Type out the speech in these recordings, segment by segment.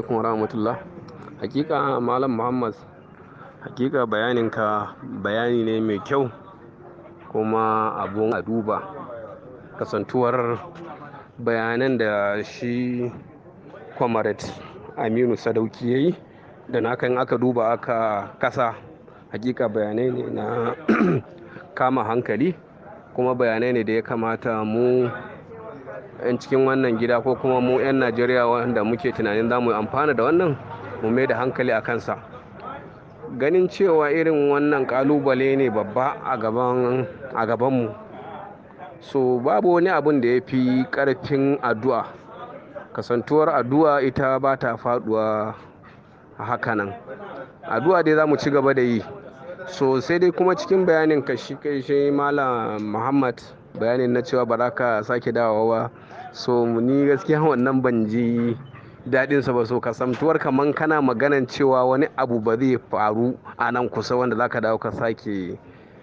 alaikum warahmatullah hakika malam muhammad hakika bayaninka bayani ne mai kyau kuma abun a duba kasantuwar bayanan da shi kwamarat aminu sadauki ya yi da na kan aka duba aka kasa hakika bayanai ne na kama hankali kuma bayanai ne da ya kamata mu 'yan cikin wannan gida ko kuma mu 'yan najeriya wanda muke tunanin za mu amfana da wannan mu mai da hankali a kansa ganin cewa irin wannan kalubale ne babba a gabanmu so babu wani abun da ya fi karfin addu'a kasantuwar addu'a ita ba ta faduwa a hakanan addu'a dai za mu ci gaba da yi so sai dai kuma cikin bayanin ka shi kai shi malam muhammad bayanin na cewa ba za ka sake dawowa ba so ni gaskiya wannan ban ji daɗinsa ba so kasantuwar kaman kana maganan cewa wani abu ba zai faru a nan kusa wanda za ka dawo ka sake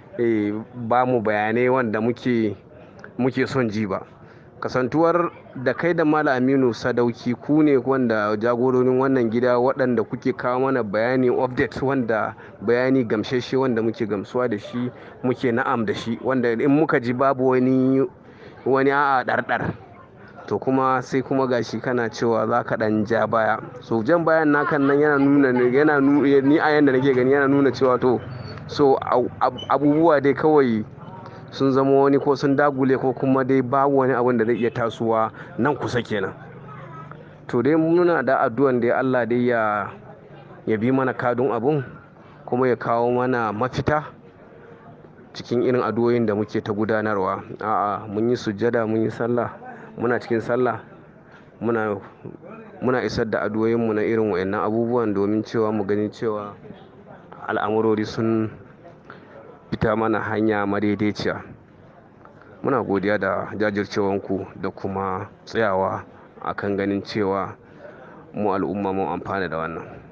ba mu bayanai wanda muke muke son ji ba kasantuwar da kai da mala aminu sadauki ku ne wanda jagororin wannan gida waɗanda kuke kawo mana bayani update wanda bayani gamsheshe wanda muke gamsuwa da shi muke na'am da shi wanda in muka ji babu wani wani a'a ɗarɗar to kuma sai kuma gashi kana cewa za ka ɗan ja baya so jan bayan nakan nan yana nuna yana ni a yanda nake gani yana nuna cewa to so abubuwa dai kawai sun zama wani ko sun dagule ko kuma dai babu wani abin da zai iya tasowa nan kusa kenan to dai muna da addu'an dai Allah dai ya ya bi mana kadun abun kuma ya kawo mana mafita cikin irin addu'o'in da muke ta gudanarwa a'a mun yi sujjada mun yi sallah muna cikin sallah muna muna isar da addu'o'inmu na irin wayannan abubuwan domin cewa mu gani cewa al'amurori sun fita mana hanya madaidaiciya muna godiya da jajircewanku da kuma tsayawa akan ganin cewa mu al'umma mun amfana da wannan